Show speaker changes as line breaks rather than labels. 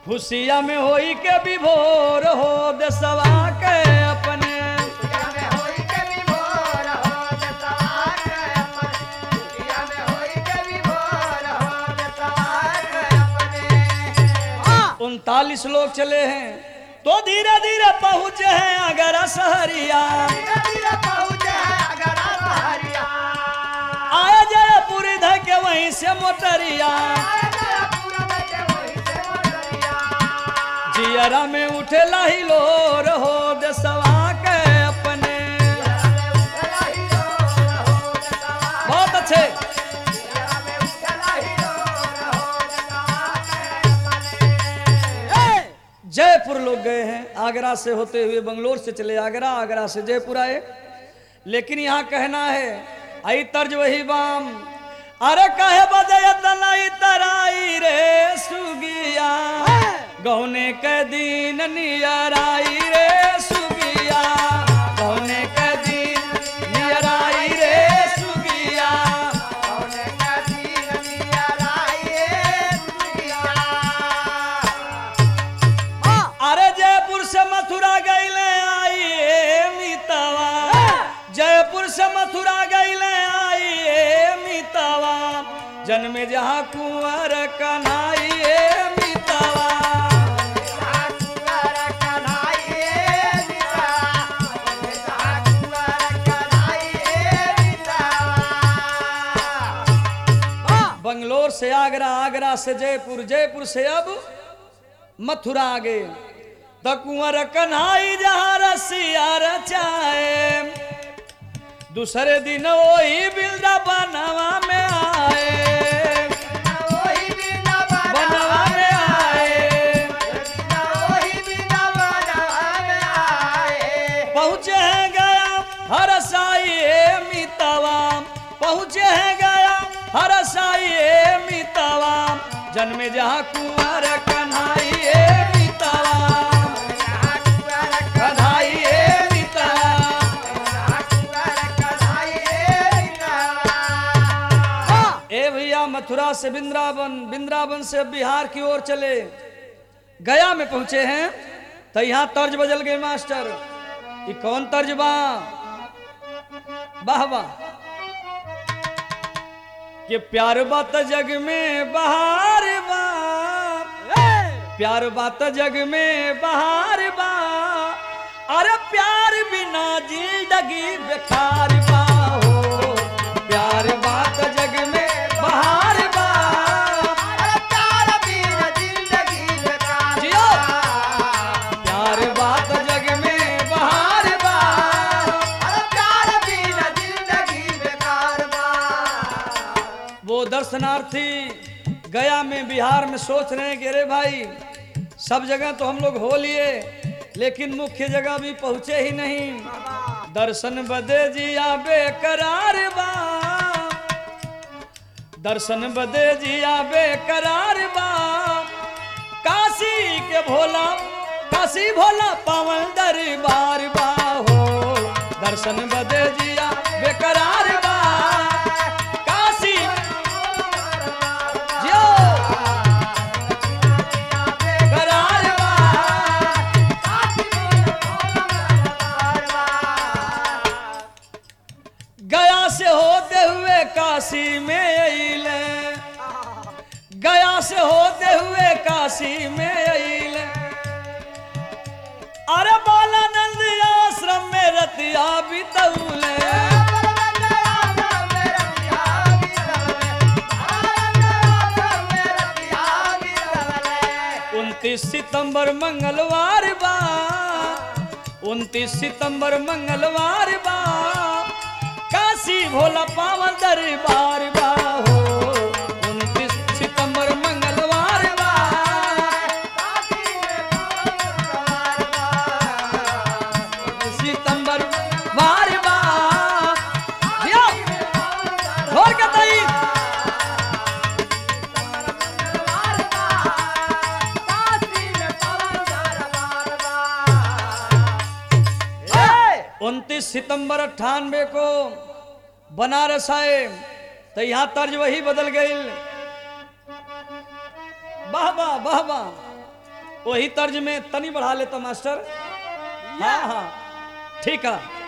खुशिया में होई के विभोर हो देसवा के अपने उनतालीस लोग चले हैं तो धीरे धीरे पहुंचे हैं अगर सहरिया आया जयपुर इधर के वहीं से मोटरिया जियरा में उठे लाही लोर हो देसवा के अपने बहुत अच्छे जयपुर लोग गए हैं आगरा से होते हुए बंगलोर से चले आगरा आगरा से जयपुर आए लेकिन यहाँ कहना है आई तर्ज वही बाम अरे कहे बजय तनाई तराई रे सुगिया गौने के दिन नियराई रे सुगिया गौने के दिन नियराई रे सुगिया अरे जयपुर से मथुरा गईले आई ए मितवा जयपुर से मथुरा गईले आई ए मितवा जन्मे जहाँ कुंवर कन्हाई ए मितवा बंगलोर से आगरा आगरा से जयपुर जयपुर से अब मथुरा आ गए त कुंवर कन्हाई जहाँ रसिया रचाए दूसरे दिन वही बिल्डा बनवा में आए बनवा में आए पहुँचे हैं गया हर साई मितवा पहुँचे हैं गया हर साई मितवा जन्मे जहाँ कुंवर कन्हाई ए मितवा कन्हाई ए मितवा ए भैया मथुरा से वृंदावन वृंदावन से बिहार की ओर चले गया में पहुंचे हैं तो यहाँ तर्ज बदल गए मास्टर ये कौन तर्ज बा वाह वाह कि प्यार बात जग में बहार बा प्यार बात जग में बहार बा अरे प्यार बिना जिंदगी बेकार बा हो प्यार बात जग में बहार बा जियो प्यार बात जग में बहार बा वो दर्शनार्थी गया में बिहार में सोच रहे हैं कि अरे भाई सब जगह तो हम लोग हो लिए लेकिन मुख्य जगह भी पहुंचे ही नहीं दर्शन बदे जिया बेकरार बा दर्शन बदे जिया बेकरार बा काशी के भोला काशी भोला पावन दरबार बा हो दर्शन बदे जिया बेकरार बा काशी जियो करार बा गया से होते हुए काशी में अइले गया से होते हुए काशी में अइले अरे बालानंद आश्रम में रतिया बितौले उनतीस सितंबर मंगलवार बा उनतीस सितंबर मंगलवार बा काशी भोला पावन दरबार बा हो उनतीस सितंबर मंगलवार बा सितंबर वार बा जियो, ढोल के तई उनतीस सितंबर अट्ठानवे को बनारस आए तो यहाँ तर्ज वही बदल गई वाह वाह वाह वाह वही तर्ज में तनी बढ़ा लेता मास्टर हाँ हाँ ठीक है